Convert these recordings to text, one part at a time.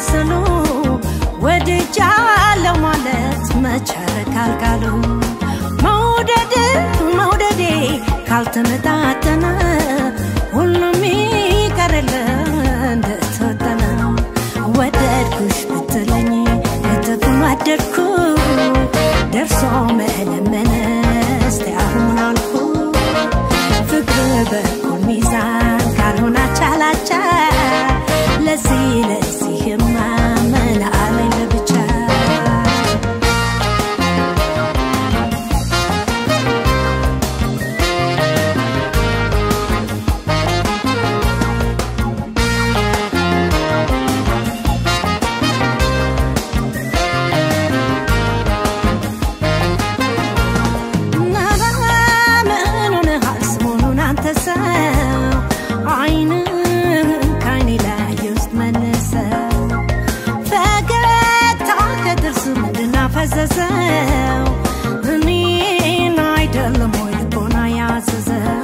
ተመሳሰሉ ወድጃለሁ ማለት መቻረክ አልቃሉ መውደድ መውደዴ ካልተመጣጠነ ሁሉም ይቀርል እንደተወጠነ ወደድኩሽ ብትለኝ እጥፍ ወደድኩ ደርሶ መለመነ እስቲ አሁን አልኩ ፍቅር በኩል ሚዛን ካልሆነ አቻላቻ ለዚህ ለዚህማ ምን አለኝ ለብቻ ምን ሆነሃል ሰሞኑን አንተ ሰው አይንህን ከዓይኔ ላይ ውስጥ መልሰው ፈገግታ ከጥርስ ምንድን አፈዘዘው እኔን አይደለም ወይ ልቦና ያዘዘው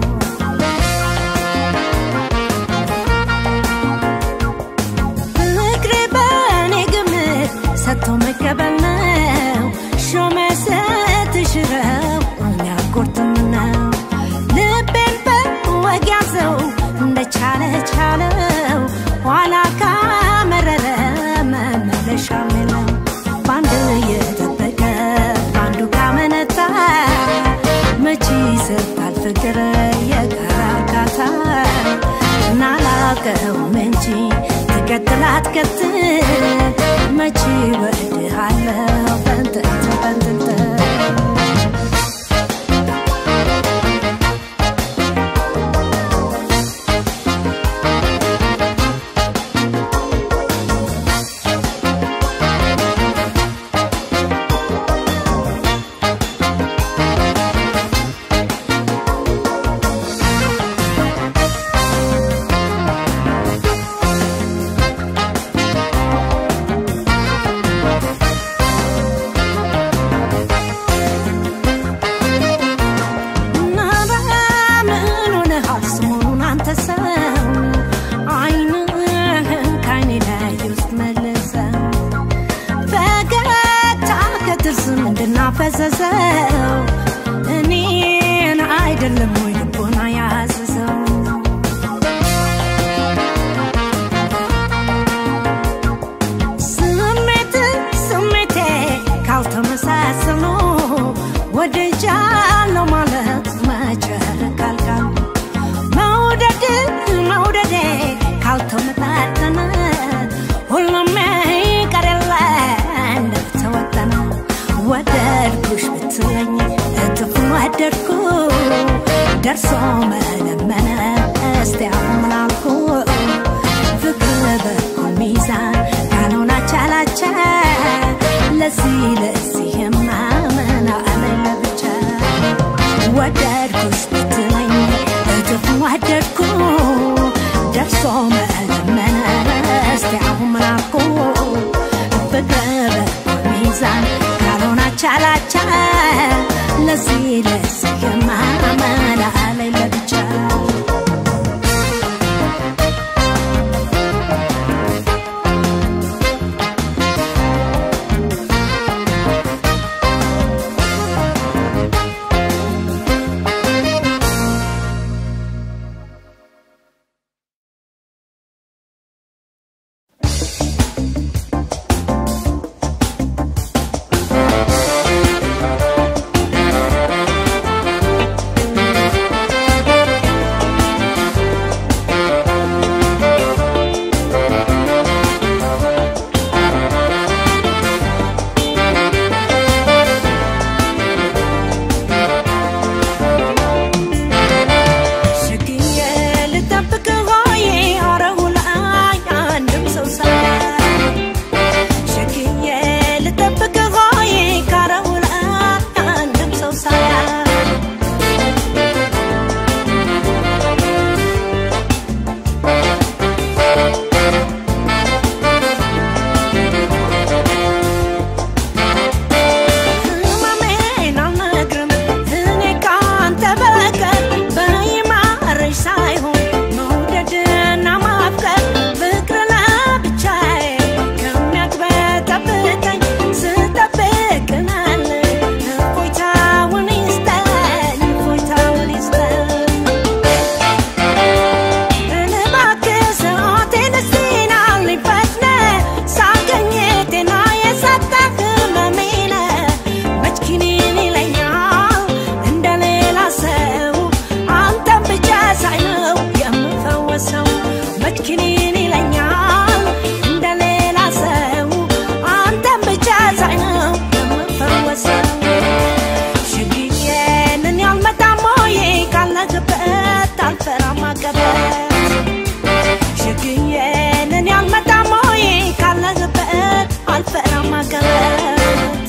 ፍቅር በእኔ ግምት ሰጥቶ መቀበል ነው ሾመ ስትሽረው እኔ አልቆርጥም ነው ልቤን በወግ ያዘው እንደቻለ ቻለው ኋላ ካመረረ መመለሻ የለው በአንድ እየጠበቀ በአንዱ ካመነታ መቼ ይሰጣል ፍቅር የጋራ እርካታ ናላቀውም እንጂ ትቀጥል አትቀጥል መቼ ወድሃለሁ በንጥንት በንጥንት ፈዘዘው እኔን አይደለም ወይ ልቦና ያዘዘው ስሜት ስሜቴ ካልተመሳሰሉ ወደጃለሁ ማለት መቸረክ አልቃል መውደድ መውደዴ ካልተመጣጠነ ሁሉም ይቀር የለ እንደተወጠነ ወደድኩሽ ብትለኝ እጥፍ ወደድኩ ደርሶ መለመነ እስቲ አሁን ምን አልኩ ፍቅር በኩል ሚዛን ካልሆነ አቻላቻ ለዚህ ለዚህማ ምን አለኝ ለብቻ ወደድኩሽ ብትለኝ እጥፍ ወደድኩ ደርሶ መለመነ እስቲ አሁን ምን አልኩ ፍቅር በኩል ሚዛን ካልሆነ አቻላቻ ለዚህ ለዚህማ ምን አለኝ ለብቻ አቀበት ሸግዬንን ያልመጣም ሆይ ካለህበት አልፈራም አቀበት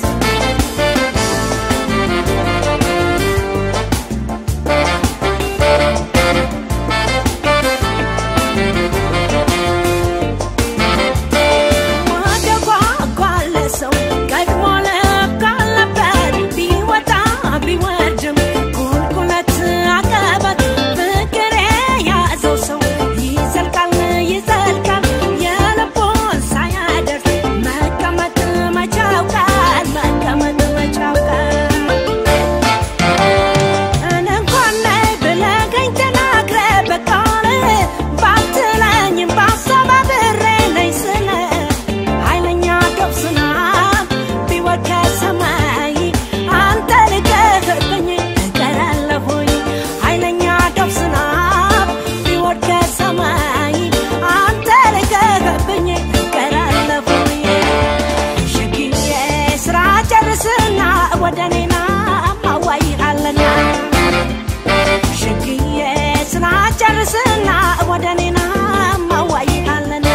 ወደ ጓጓለ ሰው ቀድሞ ልብ ካለበት ቢወጣ ቢወርድም ቁልቁለት አቀበት ፍቅር የያዘው ሰው ይዘልቃል ይዘልቃል የልቡን ሳያደርስ መቀመጥ መቻውቃል መቀመጥ መቻውቃል እኔ እንኳን ነይ ብለኸኝ ተናግረህ በቃል ባትለኝም በሀሳብ አብሬ ነኝ ስልህ ኃይለኛ ዶፍ ዝናብ ቢወርድ ከሰማይ አንተ ልቀህብኝ እቀራለሁኝ ኃይለኛ ዶፍ ዝናብ ቢወርድ ከሰማይ አንተ ልቀህብኝ እቀራለሁኝ ሸግዬ ስራ ጨርስና ወደ እኔና ማዋይሃለና ሸግዬ ስራ ጨርስና ወደ እኔና ማዋይሃለና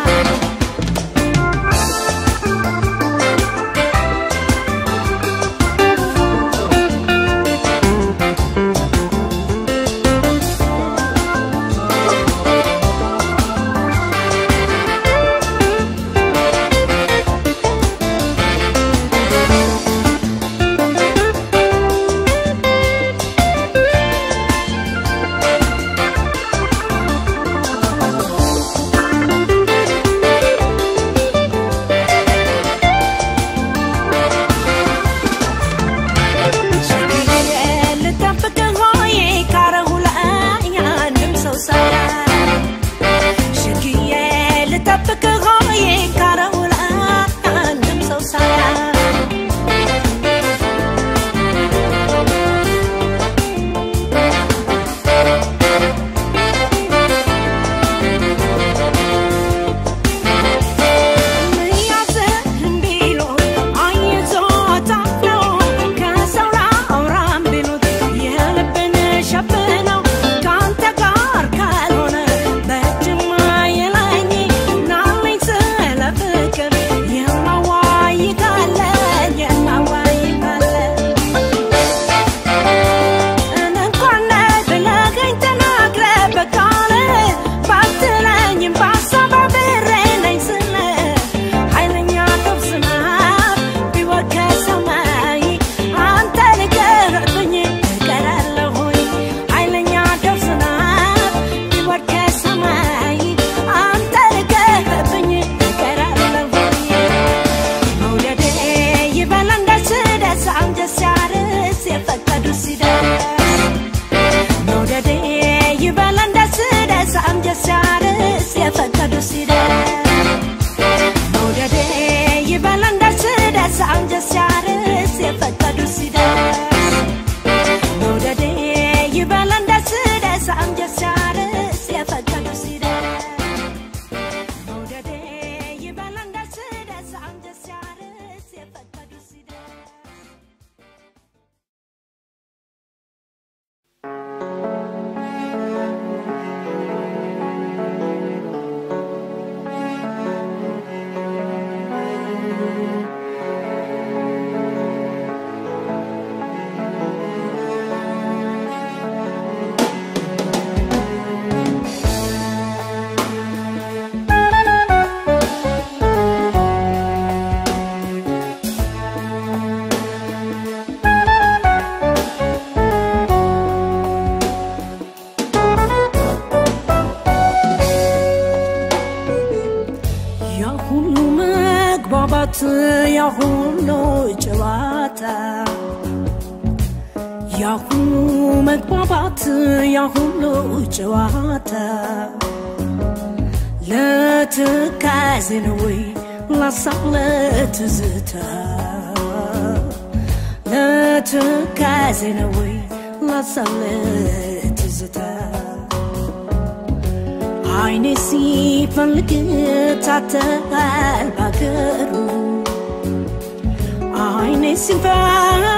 ሸግዬ ልጠብቅህ ሆይ ካረሁ ላይ አንድም ሰው ሳያይ ሸግዬ ልጠብቅህ ሆይ ካረሁ ላይ አንድም ሰው ሳያይ እኔ እንኳን ነይ ብለኸኝ ተናግረህ በቃል ባትለኝም በሀሳብ አብሬ ነኝ ስልህ ኃይለኛ ዶፍ ዝናብ ቢወርድ ከሰማይ አንተ ልቀህብኝ እቀራለሁኝ ኃይለኛ ዶፍ ዝናብ ቢወርድ ከሰማይ አንተ ልቀህብኝ እቀራለሁኝ መውደዴ ይበለን ደስ ደስ አንጀት ሲያርስ የፈቀዱ ሲደርስ መውደዴ ይበለን ደስ ደስ አንጀት ሲያርስ የፈቀዱ ሲደርስ መውደዴ ይበለን ደስ ደስ አንጀት ሲያርስ የፈቀዱ ሲደርስ መውደዴ ይበለን ደስ ደስ አንጀት ሲያርስ የፈቀዱ ሲደርስ መውደዴ ይበለን ደስ ደስ አንጀት ሲያርስ የፈቀዱ ሲደርስ ያሁሉ መግባባት ያሁሉ ጨዋታ ያሁሉ መግባባት ያሁሉ ጨዋታ ለትካዜ ነው ወይ ላሳብ ለትዝታ ለትካዜ ነው ወይ ላሳብ ለትዝታ አይኔ ሲፈልግ ታተል ባገሩ አይኔ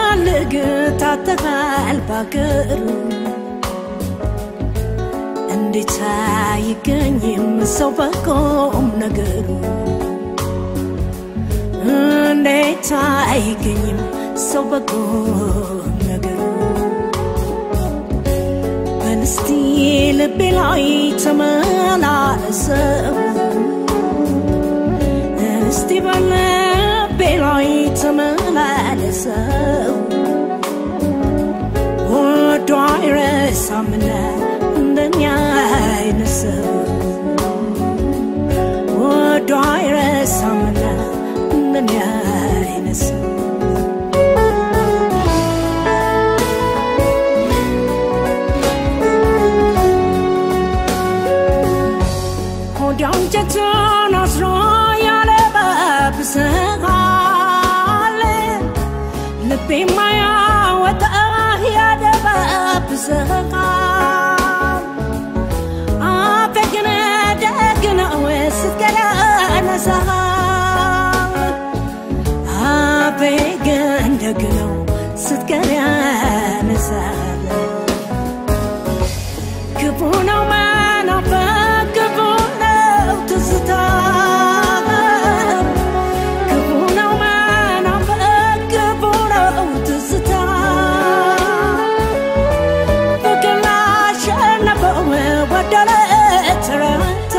ሲፈልግ ታተል ባገሩ እንዴት አይገኝም ሰው በቆም ነገሩ እንዴት አይገኝም ሰው በቆም ነገሩ በንስቲ ልቤ ላይ ተመላለሰው እስቲ በልቤ ላይ ተመላለሰው ወዶ አይረሳምና እንደኛ አይነት ሰው ወዶ አይረሳምና እንደኛ አይነት ሰው ወዲያው እንጨቱን አስሮ ያለበብሰሃል ልቤ ማያወጣ ያደበብሰሃል አፌ ግን ደግ ነው ስትገለነሳል አፌ ግን ደግ ነው ስትገለነሳል ክፉ ነው መናፈቅ ክፉ ነው ትዝታ ክፉ ነው መናፈቅ ክፉ ነው ትዝታ ፍቅር ላሸነፈው ወደለ ተረታ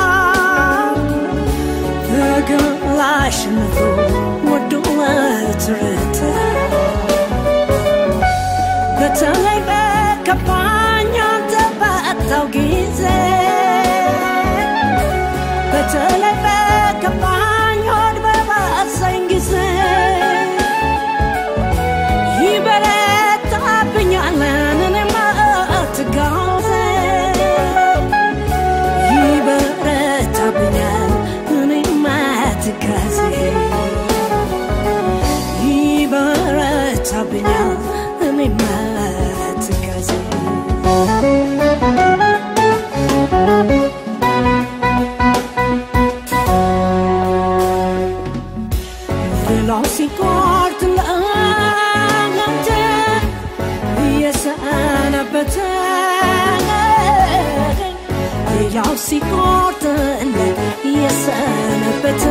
ፍቅር ላሸነፈው ወደለ ተረታ በተለይ በከፋኝ አንተ ባጣው ጊዜ በተለይ በከፋኝ ሆድ በባሰኝ ጊዜ ይበረታብኛል እኔማ ትጋዜ ይበረታብኛል እኔማ ትጋዜ ይበረታብኛል እኔማ ትጋዜ ሌላው ሲቆርጥ ለአንተ እየሰነበተ ሌላው ሲቆርጥለት እየሰነበተ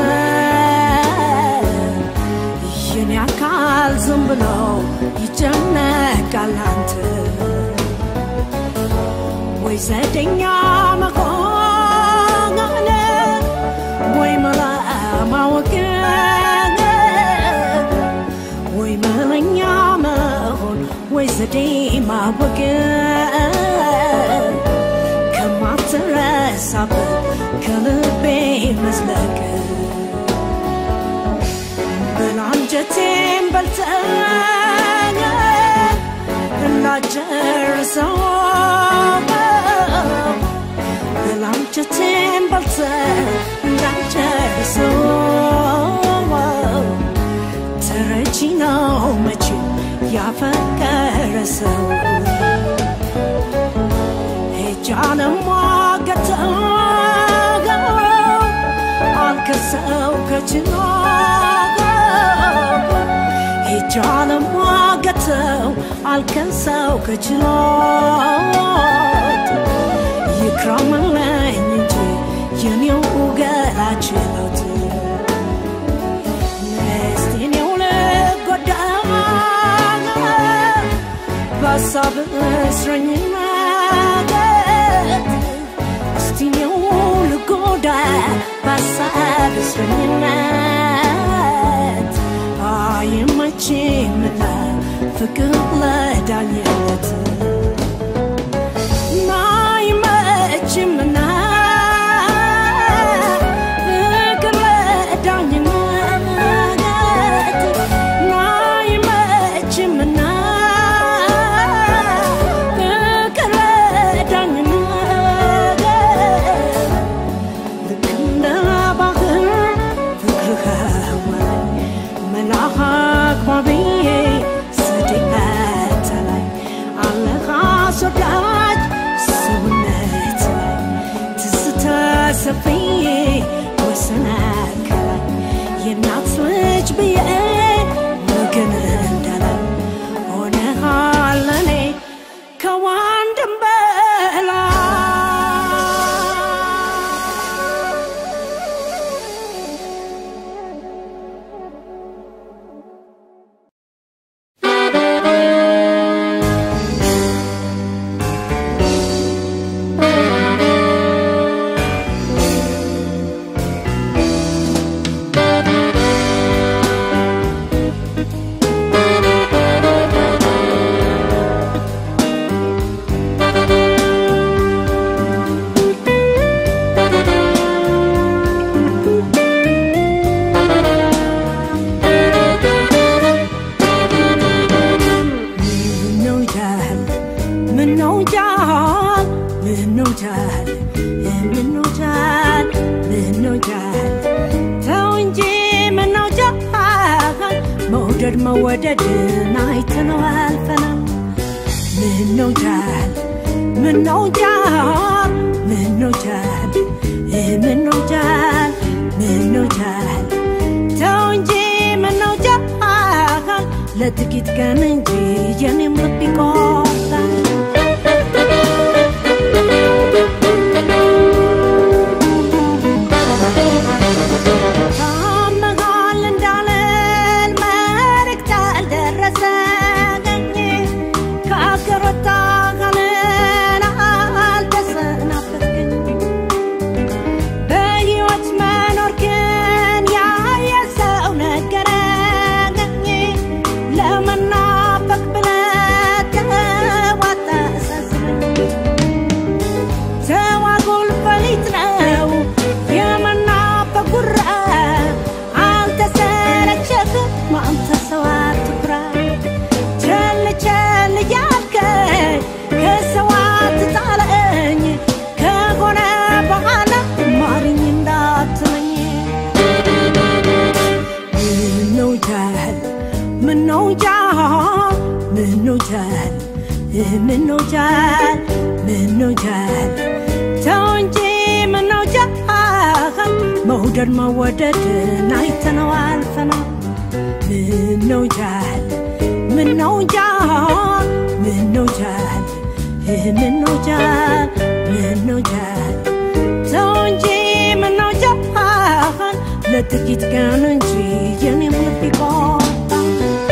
የኔ አካል ዝም ብሎ ይጨነቃል አንተ ወይ ዘደኛ መሆን ወይ መላ ማወቅ ወይ መለኛ መሆን ወይ ዘዴ ማወቅ ከማትረሳበት ከልቤ መዝለቅ ብላንጀቴን በልተህ እንዳጨርሰው ብላንጀቴን በልተህ እንዳጨርሰው ተረጂ ነው መቼም ያፈቀረ ሰው ሄጃ ለሟገተው አልከሰው ከችሎ ሄጃ ለሟገተው አልከሰው ከችሎት ይክረምልኝ እንጂ የኔው ገላ ችሎት ነስቴኔው ልጎዳ በሀሳብ እስረኝነት እስቲኔው ልጎዳ በሀሳብ እስረኝነት አይመችምና ፍቅር ለዳኝነት አይመችምና ፍቅር ለዳኝነት አይመችምና ፍቅር ለዳኝነት ልክ እንደ ባህር ፍቅርህ አማረኝ መልአክ አክባቢዬ ስድቀት ላይ አለህ አስወዳጅ ሰውነት ላይ ትዝታ ሰፍዬ ወሰን ከላይ የእናት ልጅ ብዬ ወገን እንዳላይ ሆነሃል ለኔ ከወንድም በላይ ጃል ምነው ጃል ምነው ጃል ተው እንጂ ምነው ጃል መውደድ መወደድን አይተነው አልፈናል ምነው ጃል ምነው ጃል ምነው ጃል ምነው ጃል ምነው ጃል ተው እንጂ ምነው ጃል ለጥቂት ቀን እንጂ የኔም ልብ ይቆርጣል ታመሃል እንዳለን መልእክት አልደረሰኝ ከአገር ወጣህልን አልተሰናበትከኝ በሕይወት መኖርክን ያየ ሰው ነገረኝ ለመናፈቅ ብለህ ተዋጣ አሳስበኝ ተዋጉል ፈሊጥ ነው የመናፈቅ ጉራ አልተሰለቸህም አንተ ሰው አትኩራ ቸል ቸል እያልከኝ ከሰው አትጣለኝ ከሆነ በኋላ ማሪኝ እንዳትለኝ ምነው ጃል ምነው ጃል ምነው ጃል ምነው ጃል ምነው ጃል ተው እንጂ ምነው ጃል መውደድ መወደድን አይተነው አልፈናል ምነው ጃል ምነው ጃል ምነው ጃል ምነው ጃል ምነው ጃል ተው እንጂ ምነው ጃል ለጥቂት ቀን እንጂ የኔም ልብ ይቆርጣል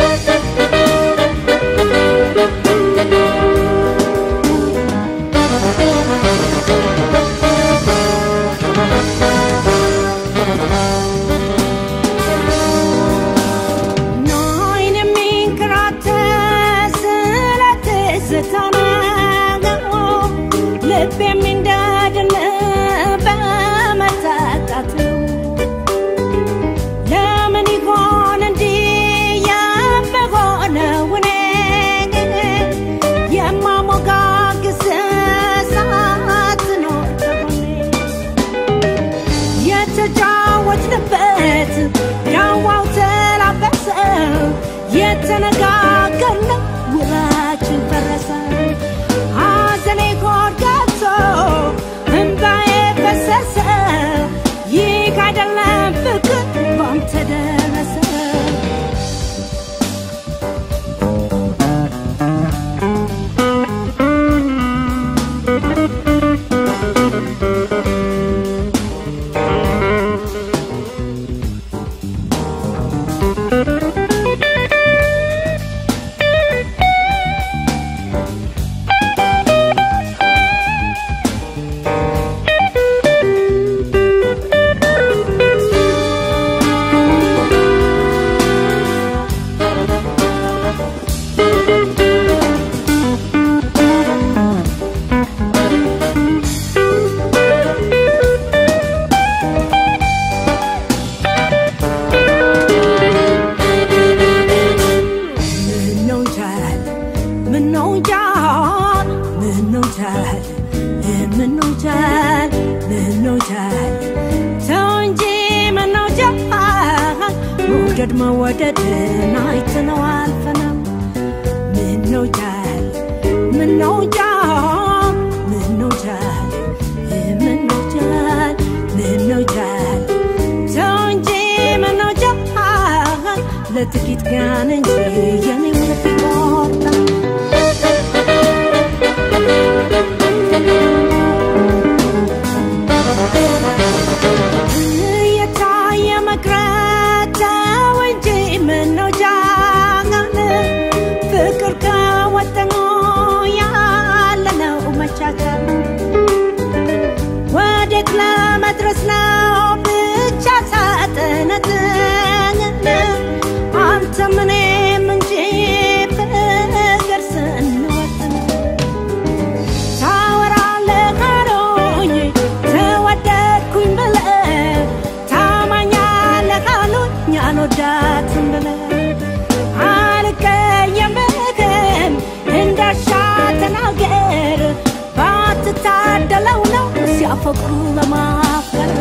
ናይን የሚንከራተት ስለ ትዝታ ነው ልብ የሚንደድን በመታጣት ነው ለምን ይሆን እንዲህ የምሆነው እኔ የማሞጋግስ ሳትኖር ከጎኔ የተጫወትንበት ዳዋው ተላበሰ የተነጋገርነው ውላችን ፈረሰ ሐዘኔ ሆድ ገብቶ እምባዬ ፈሰሰ ይህ አይደለም ፍቅር ባንተ ደረሰ ምነው ጃል ምነው ጃል ምነው ጃል ምነው ጃል ምነው ጃል ተው እንጂ ምነው ጃል መውደድ መወደድን አይተነው አልፈናል ምነው ጃል ምነው ጃል ምነው ጃል ምነው ጃል ምነው ጃል ተው እንጂ ምነው ጃል ለጥቂት ቀን እንጂ የኔም ልብ ይቆርጣል እየታየ መቅረት ተው እንጂ ምነው ጃል ፍቅር ከወጠኑ ያለነው መቻቻል ወዴት ለመድረስ ነው ብቻ ሳጥነት አንተ ምንም እንጂ በፍቅሩ ለማፍቀር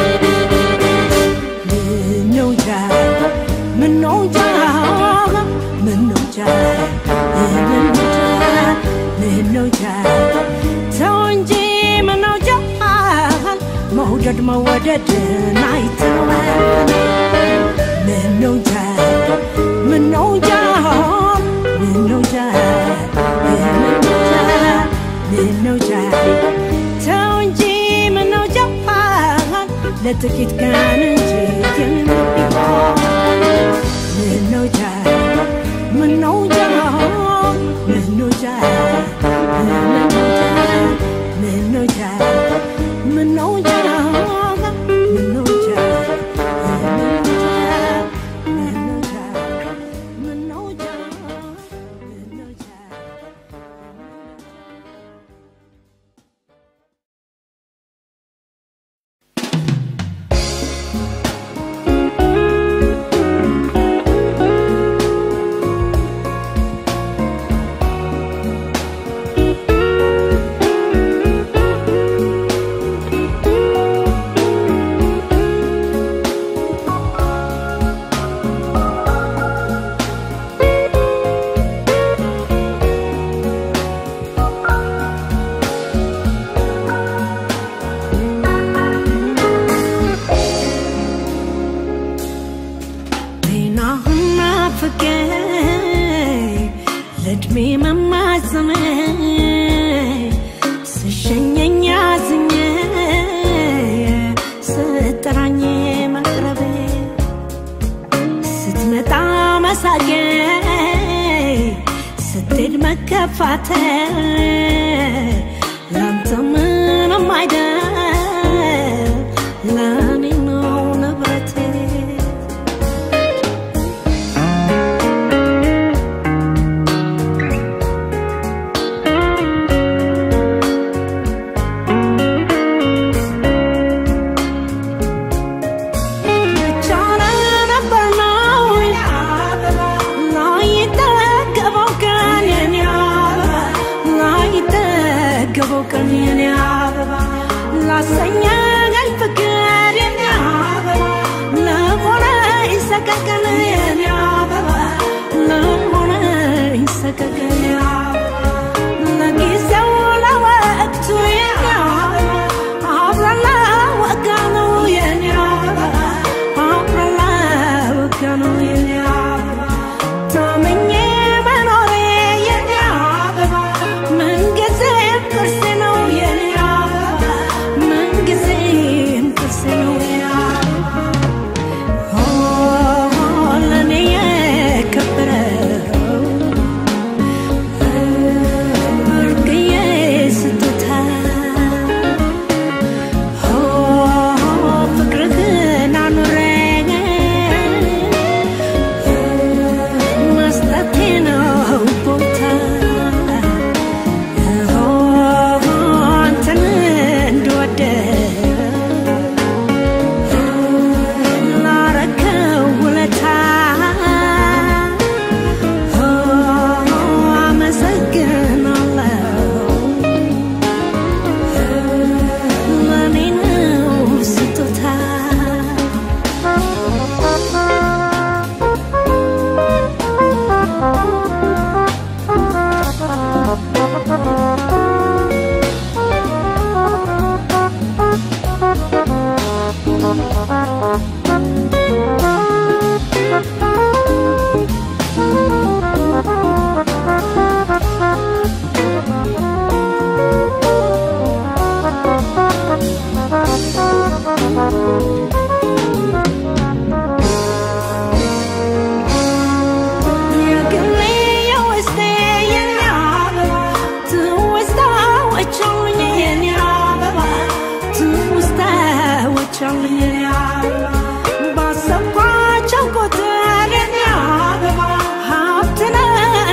ምነው ጃ ምነው ጃ ምነው ጃ ምነው ጃ ምነው ጃ ተው እንጂ ምነው ጃ መውደድ መወደድን አይተወን ምነው ጃ ምነው ጃ ምነው ጃ ምነው ጃ ምነው ጃ ተው እንጂ ምነው ጃ ለጥቂት ቀን እንጂ የሚሆን ምነው ጃ ምነው ጃ ምነው ጃ ምነው ጃ ምነው ጃ ምነው ጃ ምነው ጃ ምነው ጃ ምነው ጃ ምነው ጃ ጤናህና ፍቅር ለእድሜ መማዘን ስሸኘኝ አዝኜ ስጠራኝ መቅረቤ ስትመጣ መሳቄ ስትሄድ መከፋተ ላንተ ምንም አይደል ለእኔ ነው ንብረቴ ብቻህን ነበር ነው ላይጠገበው ቀን የኔ አበባ ላይጠገበው ቀን የኔ አበባ ላሰኘኸኝ ፍቅር የኔ አበባ ለሆነኝ ሰቀቀን የኔ አበባ ለሆነኝ ሰቀቀን የኔ አበባ ለጊዜው ለወቅቱ የኔ አበባ አብረን ለወጋነው የኔ አበባ አብረን ለወጋነው የኔ አበባ ታምኜ መኖሬ የኔ አበባ ምንጊዜም ቅርሴ ነው የኔ አበባ ምንጊዜም ቅርሴ ነው የኔ አበባ ኦ ለእኔ የከበረው ብርቅዬ ስጦታ ኦ ፍቅርህን አኑረኝ መስጠቴ ነው ቦታ ኦ አንተን እንድወደው ላረከው ውለታ አመሰግናለሁ ለኔ ነው ስጦታ የግሌ የውስጤ የኔ አበባ ትውስታዎች አሉኝ የኔ አበባ ትውስታዎች አሉኝ የኔ አበባ ባሰብኳቸው ቁጥር የኔ አበባ ሀብት ነህ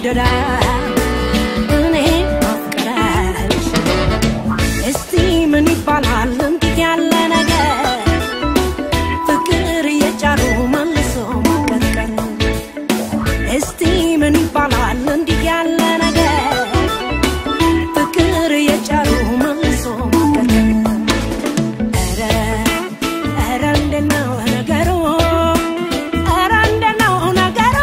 ይወደዳል እኔ ማፍቀራሽ እስቲ ምን ይባላል እንዲህ ያለ ነገር ፍቅር የጫሩ መልሶ ማቀጥቀር እስቲ ምን ይባላል እንዲህ ያለ ነገር ፍቅር የጫሩ መልሶ ማቀጥቀር ኧረ ኧረ እንዴት ነው ነገሩ ኧረ እንዴት ነው ነገሩ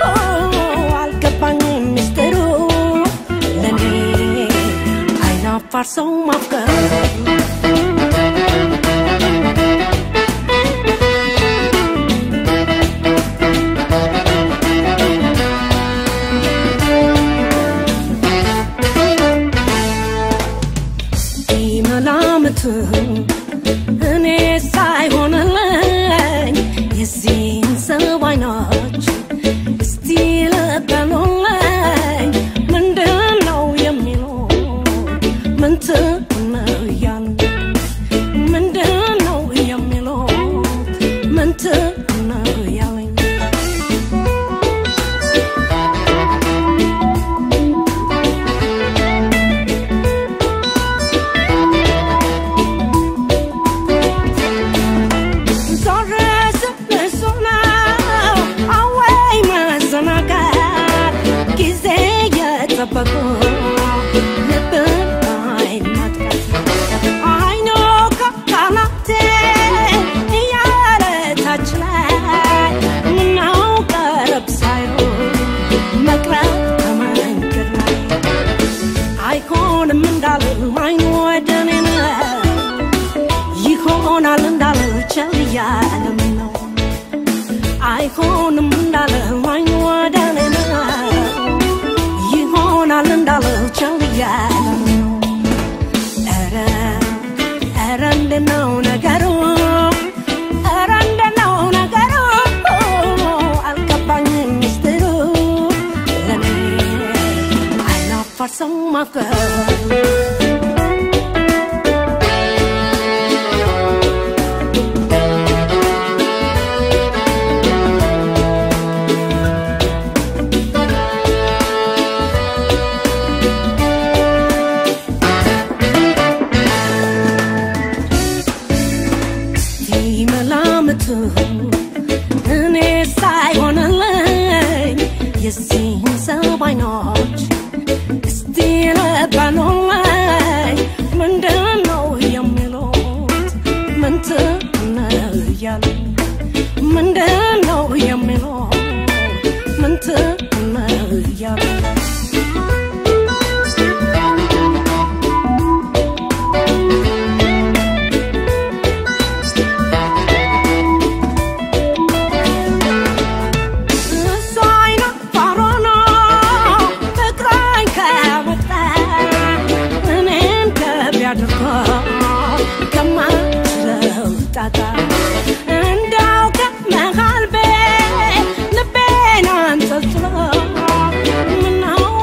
አልገባኝም ምስጢሩ ለኔ አይናፋር ሰው ማፍቀር መላምት እኔ ሳይሆንልኝ የዚህን ሰው አይኖች እስቲ ልበሉልኝ ምንድን ነው የሚለው ምንት ነው እያሉ ምንድን ነው የሚለው ምንት ነው ያለኝ ዞር ስብሱ ነው አወይ መዘናጋት ጊዜ የጠበቁ ልብን አይን ማጥቃት አይኖ ከካናቴ እያለ ታች ላይ ምነው ቀረብ ሳይሉ መቅረት ከመንገድ ላይ አይሆንም እንዳልል አይኑ ወደ እኔ ነው ይሆናል እንዳለ ቸል እያለም ነው አይሆንም እንዳለ አይኑ ወደ እኔ ነው ይሆናል እንዳለ ቸል እያለም ነው ኧረ ኧረ እንዴት ነው ነገሩ ኧረ እንዴት ነው ነገሩ አልገባኝም ምስጢሩ ለኔ አይናፋር ሰው ማፍቀር መላምት እኔ ሳይሆንልኝ የዚህን ሰው አይኖች እስቲ ልበሉልኝ ምንድን ነው የሚሉት ምንት ነው እያሉ ምንድን ነው የሚሉት ምንት ነው እያሉ እሱ አይነት ፋሮኖ ፍቅራኝ ከመጣ እኔን ገቢ አድርጎ ከማችለው ጣጣ እንዳው ከመሃል ቤት ልቤን አንጠልጥሎ ምነው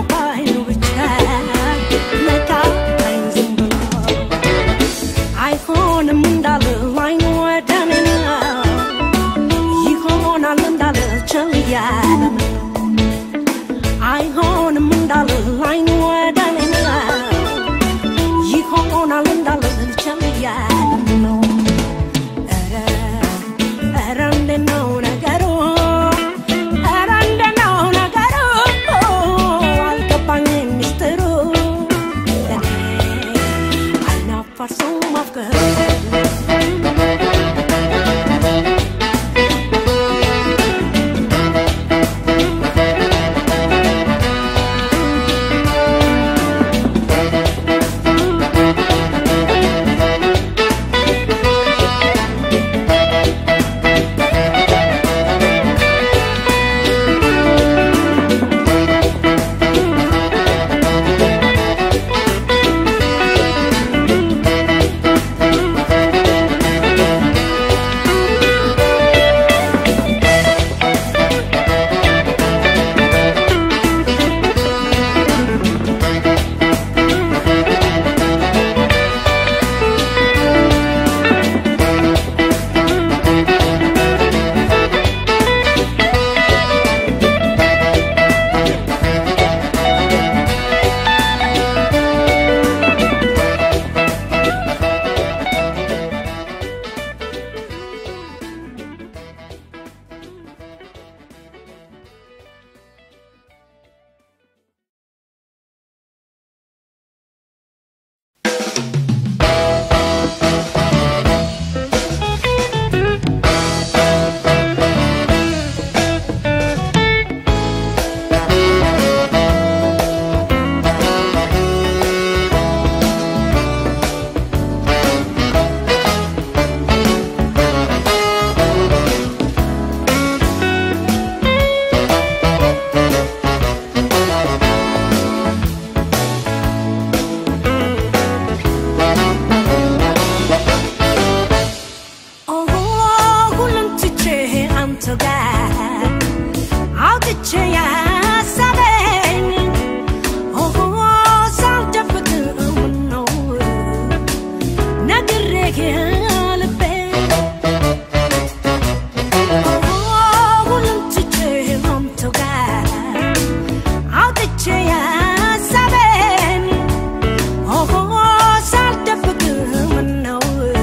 ሀሳቤን ኦሆ ሳልደብቅ ምነው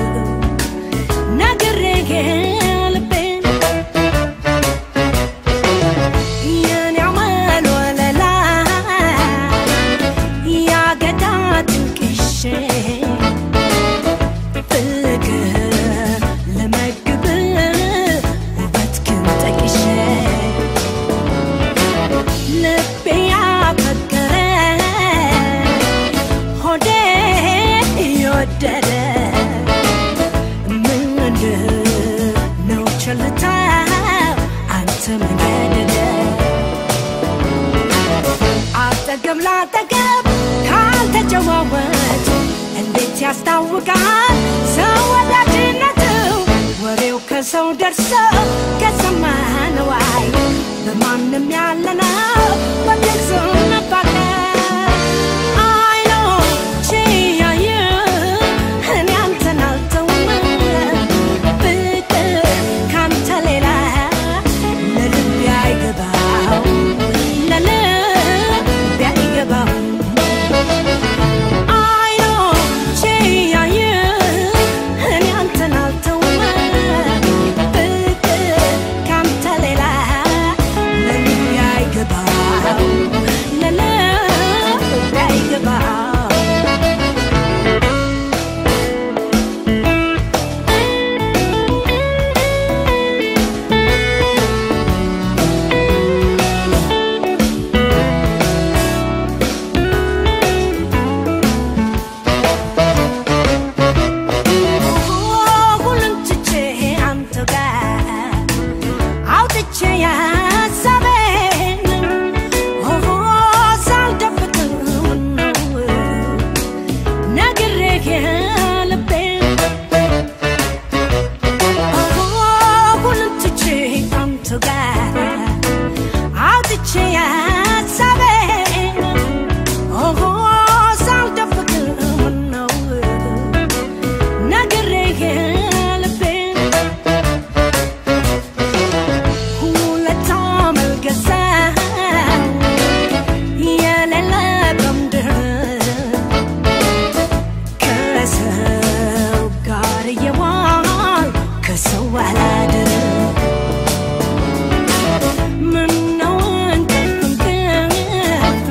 ነግሬህ ልቤን የኔ አመል ወለላ ያገዳ ጥንቅሼ ፍቅር ልመግብ ውበትህን ጠቅሼ ልቤ ያፈቀረ ሆዴ የወደደ ምንድነው ቸልታ አንተ መገደደ አጠገብ ላጠገብ ካልተጨዋወት እንዴት ያስታውቃል ሰው ወዳጅነቱ ወሬው ከሰው ደርሶ ከሰማነው አይ በማንም ያለ ነው በግልጽ መፋቀር አይኖቼ ያዩ እኔ አንተን አልተውም ፍቅር ካንተ ሌላ ለልቤ አይገባው ለልቤ አይገባው አይኖቼ ያዩ እኔ አንተን አልተውም ፍቅር ካንተ ሌላ ለልቤ አይገባው ለልቤ አይገባው ሁሉን ትቼ አንተ ጋር አውጥቼ ያሳቤን ኦሆ ሳልደብቅ ምነው ነግሬህ ልቤን ኦሆ ሁሉን ትቼ አንተ ጋር አውጥቼ ያሳቤን ኦሆ ሳልደብቅ ምነው ነግሬህ ልቤን ሁለት አመልገዛው የሌለ በምድር ከሰው ጋር እየዋል ከሰው አላድር ምነው እንቅልፍ እንቅልፍ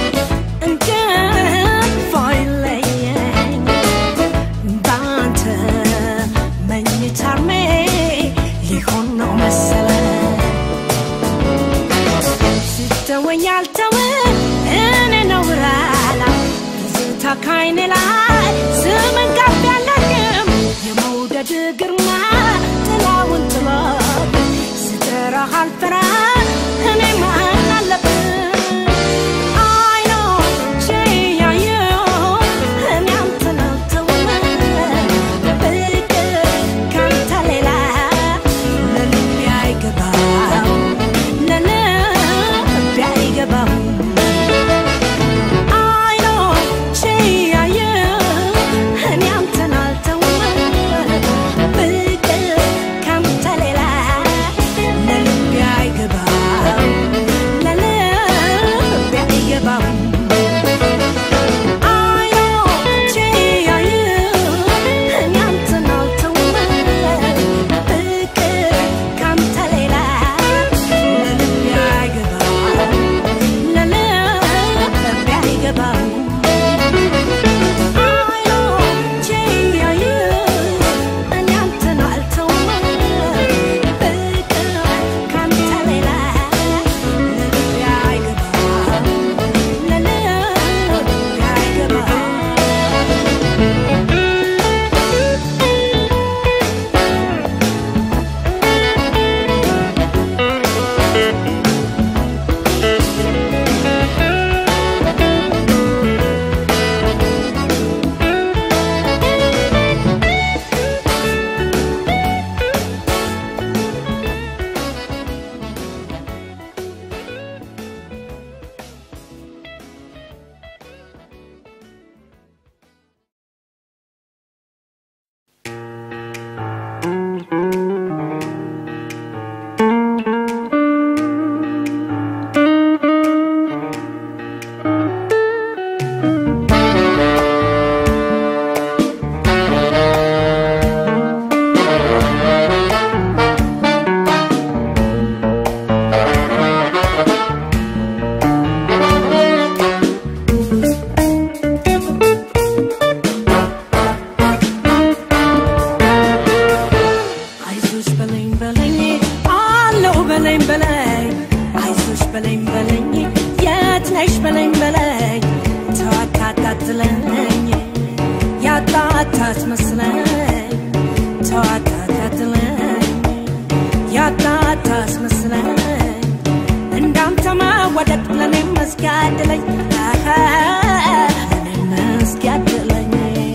እንቅልፍ አይለየኝ በአንተ መኝታ እርሜ ሊሆን ነው መሰለ ስተወኝ አልተውም እኔ ነው ራላ ትዝታ ካይኔ ላይ ስምን ከፍ ያለኝም የመውደድ ግርማ ጥላውን ጥሎብ ስጠራህ አልፈራ እኔ ማን አለብን አይኖቼ ያዩ እኔ አንተን አልተውም ፍቅር ካንተ ሌላ ለልቤ አይገባው ለልቤ አይገባው አይኖቼ ያዩ እኔ አንተን አልተውም ፍቅር ካንተ ሌላ ለልቤ አይገባው ለልቤ አይገባው አይኖቼ ያዩ እኔ አንተን አልተውም ፍቅር ካንተ ሌላ ለልቤ አይገባው ለልቤ አይገባው አይኖቼ ያዩ እኔ አንተን አልተውም ፍቅር ካንተ ሌላ ለልቤ አይገባው ለልቤ ነሽ በለኝ በለኝ ተዋታታትለኝ ያጣት ታስመስለኝ ተዋታታትለኝ ያጣት ታስመስለኝ እንዳንተ መወደድ ለኔም መስኪያድለኝ ለኔም መስኪያድለኝ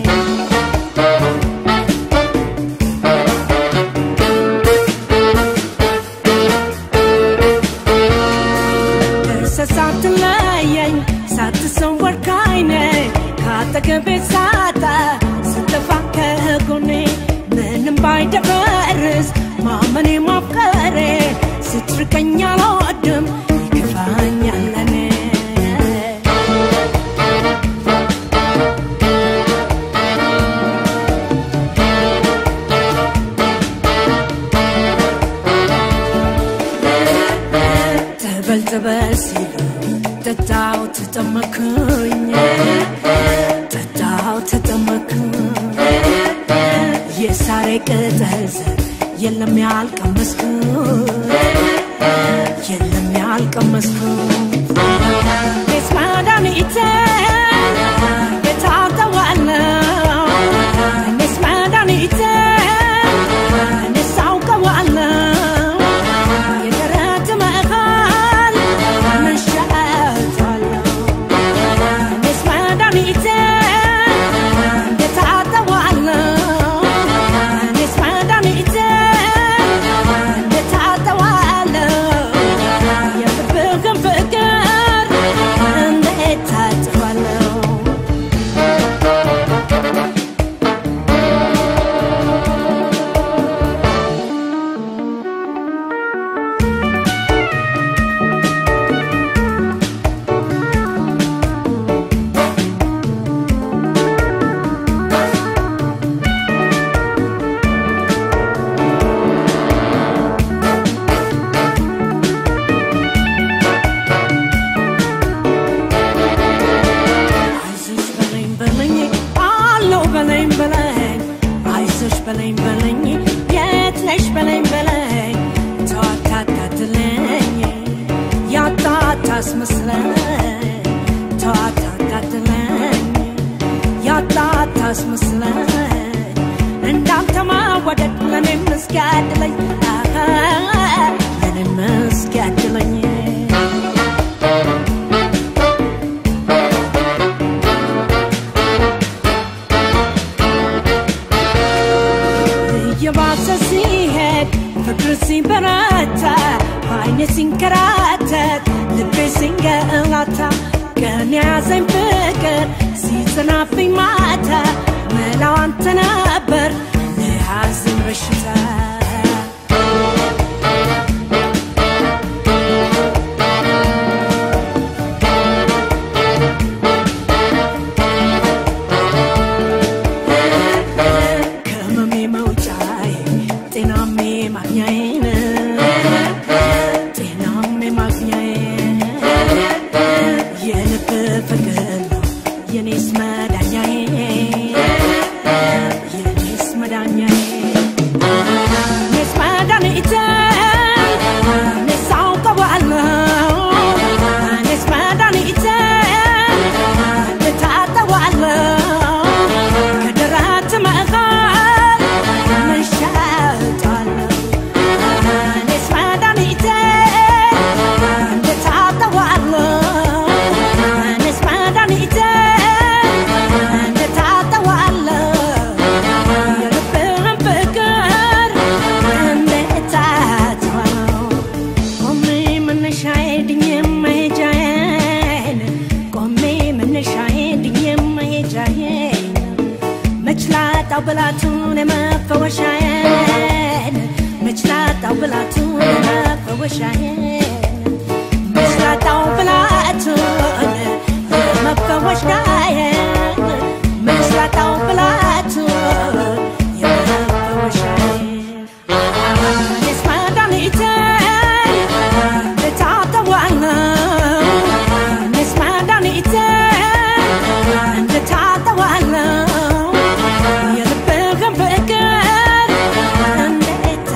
ደርሰህ ሳትለየኝ ሳትሰወር ከዓይኔ ካጠገቤ ሳጣ ስትጠፋ ከጎኔ ምንም ባይደፈርስ ማመኔ ማፍቀሬ ስትርቀኝ አልወድም ይከፋኛል ለኔ ተበል ተበል ሲሉ ጠጣው ተጠመኩኝ ጠጣው ተጠመኩኝ የሳሬ ቅጠል ዘር የለም ያልቀመስኩ የለም ያልቀመስኩ ቤት መድኃኒቴ ቤት አውቀዋለሁ እኔስ መድኃኒቴ እኔስ አውቀዋለሁ የደረት መሃል መሻታለሁ እኔስ መድኃኒቴ እንዴት አጠዋለሁ እኔስ መድኃኒቴ እንዴት አጠዋለሁ የልብህን ፍቅር እንዴት አጠዋለሁ አይዞሽ በለኝ በለኝ አለው በለኝ በለኝ አይዞሽ በለኝ በለኝ የት ነሽ በለኝ በለኝ ተዋታታትለኝ ያጣት ታስመስለኝ ተዋታታትለኝ ያጣት ታስመስለኝ እንዳንተ መወደድ ለኔም እስኪያድለኝ አሀ፣ ለኔም እስኪያድለኝ እየባሰ ሲሄድ ፍቅር ሲበረታ አይኔ ሲንከራተት ልቤ ሲንገላታ ቀን ያዘኝ ፍቅር ሲጽናብኝ ማታ መላው አንተ ነበር ለያዝን በሽታ ከህመሜ መውጫዬ ጤናሜ ማግኛዬን ጤናሜ ማግኛዬ የልብ ፍቅር ነው የኔስ መዳኛዬ የኔስ መዳኛዬ እኔስ መድኃኒቴ እኔስ አውቀዋለሁ እኔስ መድኃኒቴ እንዴት አጠዋለሁ ከደረት መሃል መንሻጣለሁ እኔስ መድኃኒቴ እንዴት አጠዋለሁ እኔስ መድኃኒቴ እንዴት አጠዋለሁ የልብህን ፍቅር እንዴት አጠዋለሁ ቆሜ መነሻዬ ድኜ መሄጃዬን ቆሜ መነሻዬ ድኜ መሄጃዬን መች ላጣው ብላቱን የመፈወሻዬን መች ላጣው ብላቱን የመፈወሻዬን መች ላጣው ብላቱን የመፈወሻዬን መች ላጣው ብላቱን የመፈወሻዬን እኔስ መድኃኒቴ እንዴት አጠዋለሁ እኔስ መድኃኒቴ እንዴት አጠዋለሁ የልብህን ፍቅር እንዴት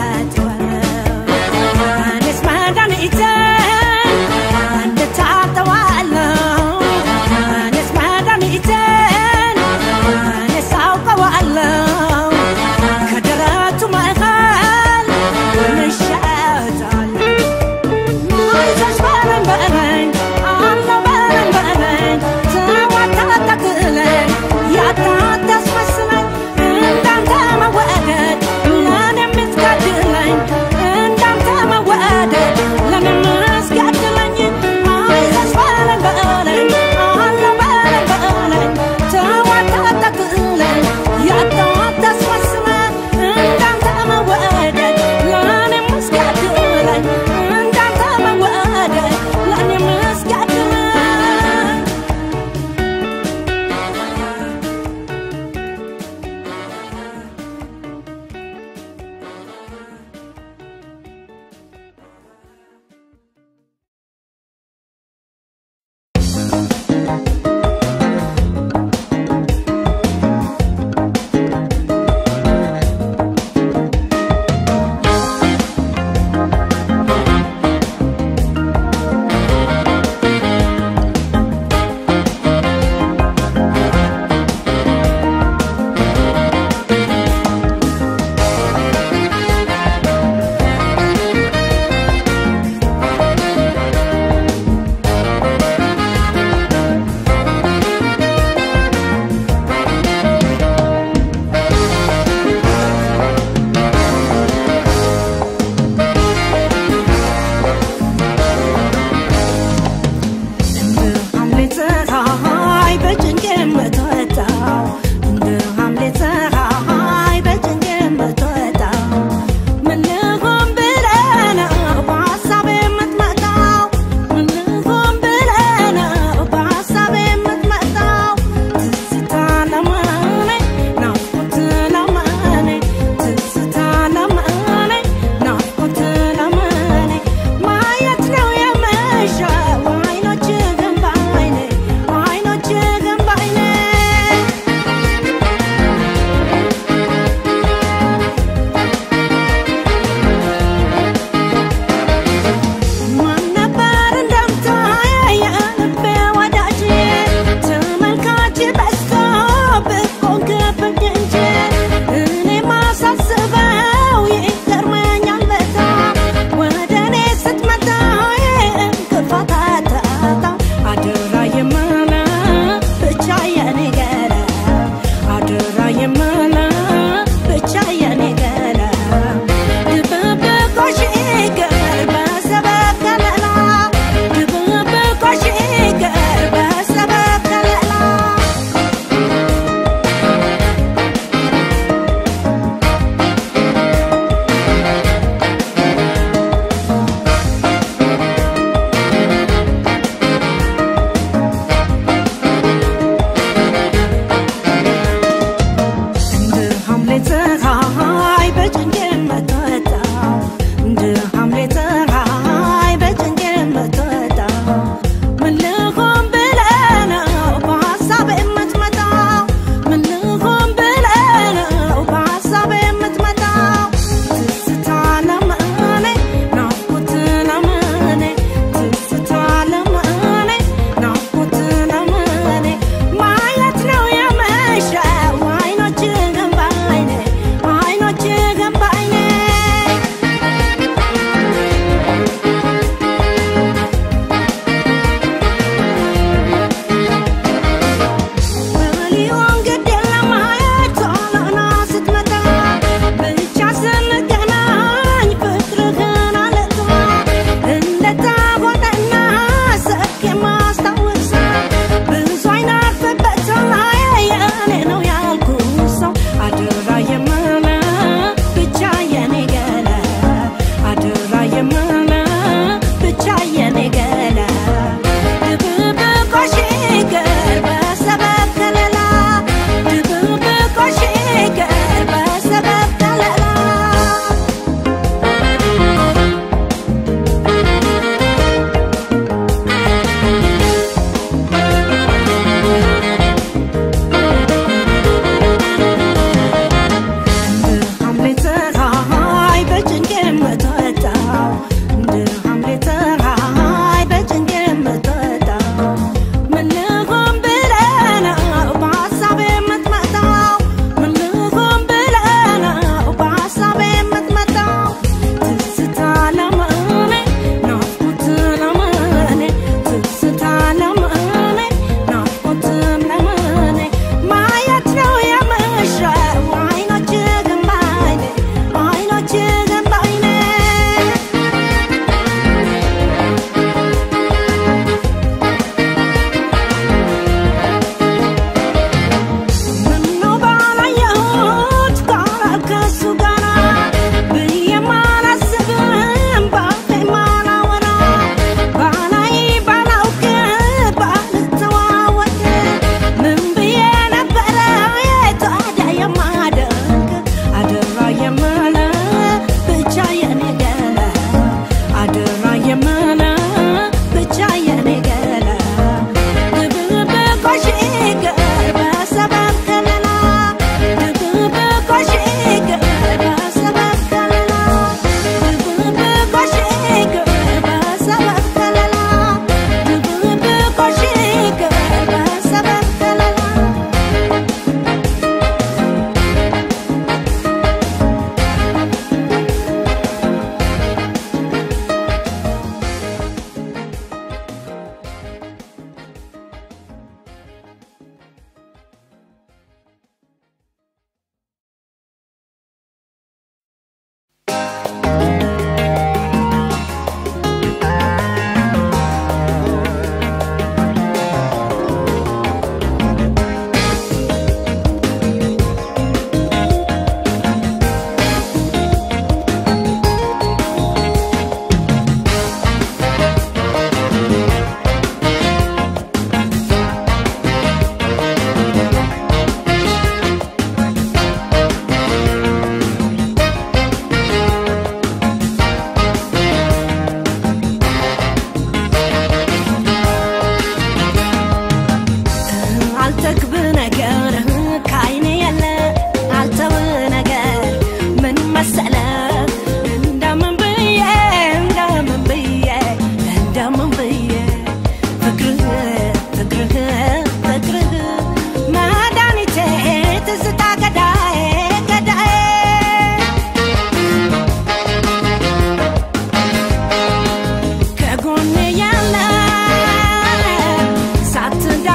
አጠዋለሁ እኔስ መድኃኒቴ እንዴት አጠዋለሁ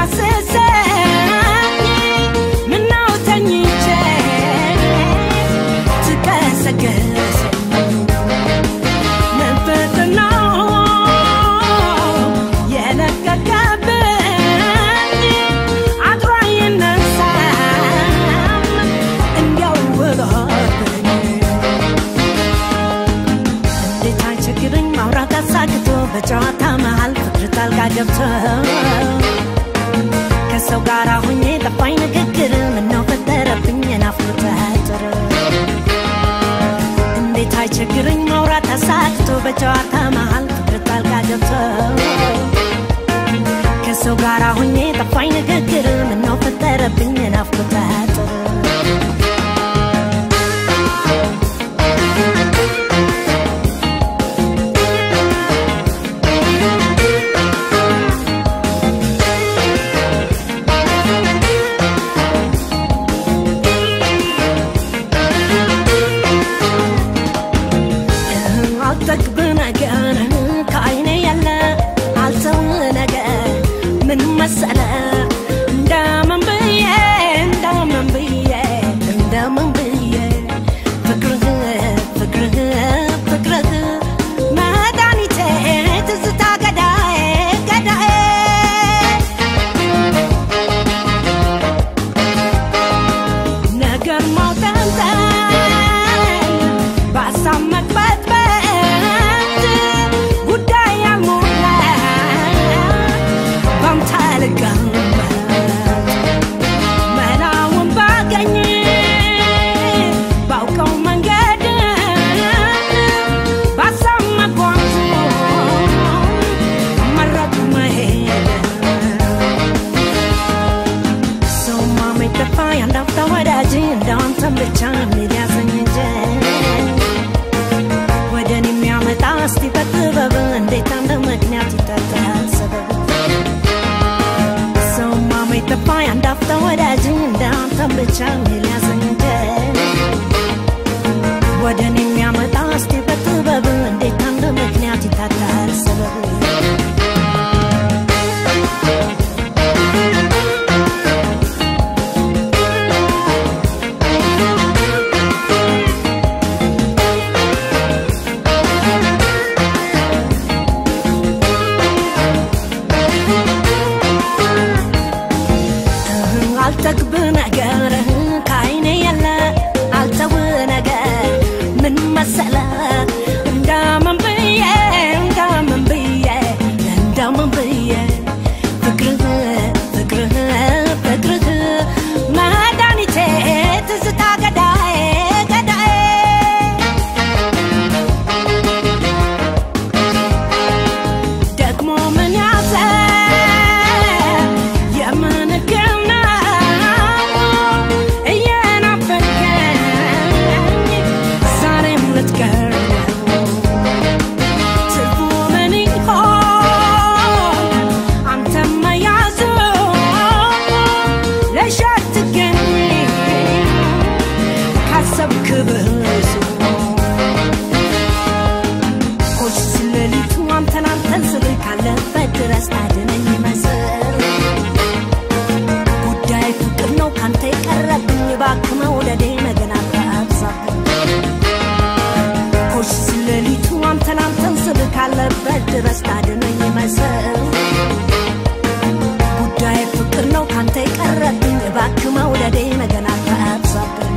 ዳስሰኝ ምነው ተኝቼ ትቀሰቅሰኝ መንፈስ ነው የለቀቀብኝ አድሮ አይነሳም እንዲያው ውሎብኝ እንዴት አይቸግረኝ ማውራት አሳግቶ በጨዋታ መሃል ፍቅር ጣልቃ ገብቶ ከሰው ጋር ሁኜ ጠፋኝ ንግግር ምነው ፈጠረብኝ የናፍቆት አጥር እንዴት አይቸግረኝ ማውራት አሳግቶ በጨዋታ መሃል ፍቅር ጣልቃ ገብቶ ከሰው ጋር ሁኜ ጠፋኝ ንግግር ምነው ፈጠረብኝ የናፍቆት አጥር አልጠግብ ነገር ከአይኔ ያለ አልተው ነገር ምን መሰለ እንደምን ብዬ እንደምን ብዬ እንደምን ብዬ ፍቅርህ ፍቅርህ ፍቅርህ መድኃኒቴ ትዝታ ገዳዬ ገዳዬ ነገር ማውጠንጠን በሀሳብ መቅበጥበጥ ጉዳይ ያልሞላ ባንተ ልቀመጥ መላውን ባገኝ ባውቀው መንገድ በሀሳብ መጓዙ መረጡ መሄድ ሰው ማመኝ ጠፋ ያንዳፍታ ወዳጅ እንዳንተን ብቻ የሚል ያሰኝ እንጂ ወደ እኔ የሚያመጣ እስቲ በጥበብ እንዴት አንድ ምክንያት ይጠጣል ሰበብ ሰው ማመኝ ጠፋ ያንዳፍታ ወዳጅ እንዳንተን ብቻ የሚል ያሰኝ እንጂ ወደ እኔ የሚያመጣ እስቲ በጥበብ እንዴት አንድ ምክንያት ይጠጣል ሰበብ አልጠግብ ነገር ከአይኔ የለ አልተው ነገር ምን መሰለ እንደምን ብዬ እንደምን ብዬ እንደምን ብዬ ፍቅርህ ፍቅርህ ፍቅርህ መድኃኒቴ ትዝታ ገዳዬ ገዳዬ ደግሞ ምን ያዘ የምን ሕክም ነው እየናፈቀኝ ዛሬም ልትቀር ትርፉ ምን ይሆን አንተም መያዙ ለሸትገኝ ካሰብክ ብዙ ኮሽ ስለሊቱ አንተን አንተን ስል ካለበት ድረስ ታድነኝ ይመስል ጉዳይ ፍቅር ነው ካንተ የቀረብኝ እባክህ መውደዴ ነገን አታብዛብኝ ኮሽ ስለሊቱ አንተን አንተን ስል ካለበት ድረስ ታድነኝ ይመስል ጉዳይ ፍቅር ነው ካንተ የቀረብኝ እባክህ መውደዴ ነገን አታብዛብኝ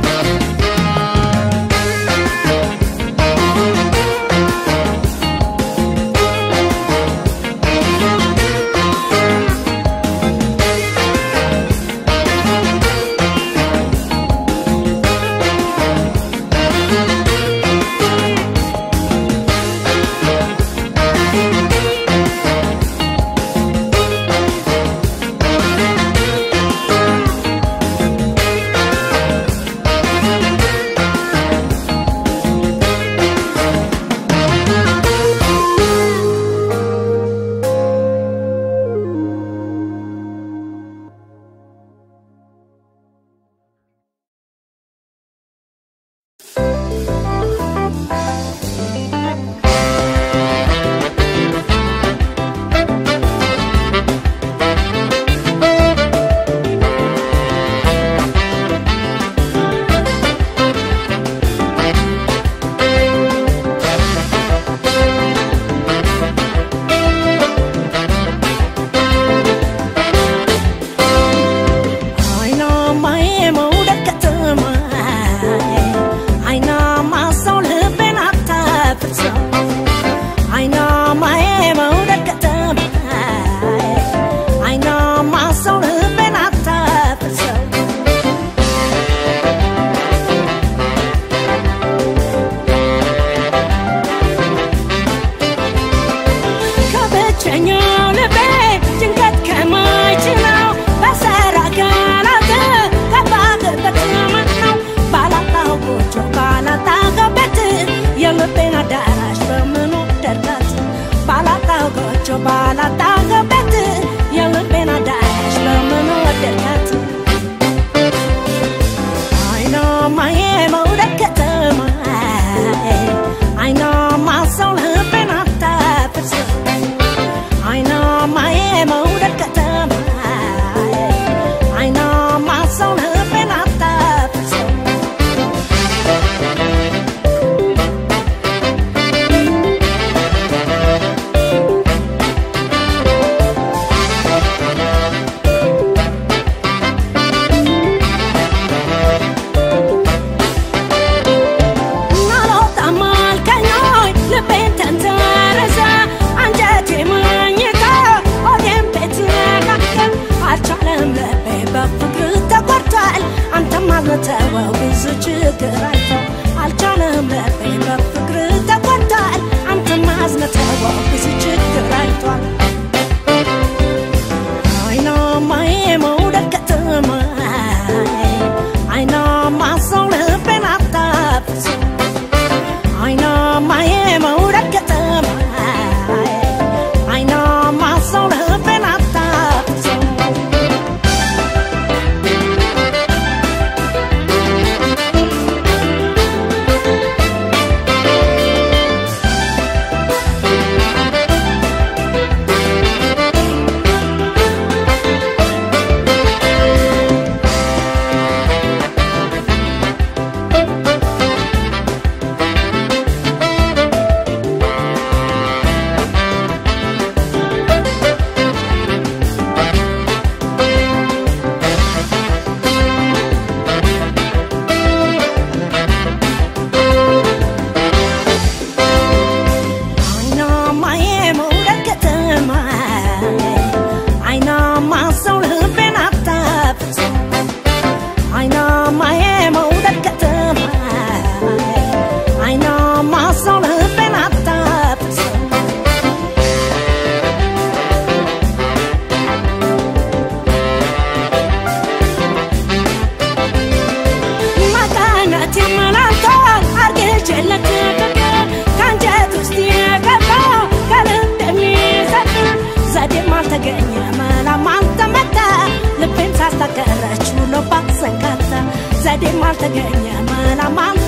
አልተገኘ መላም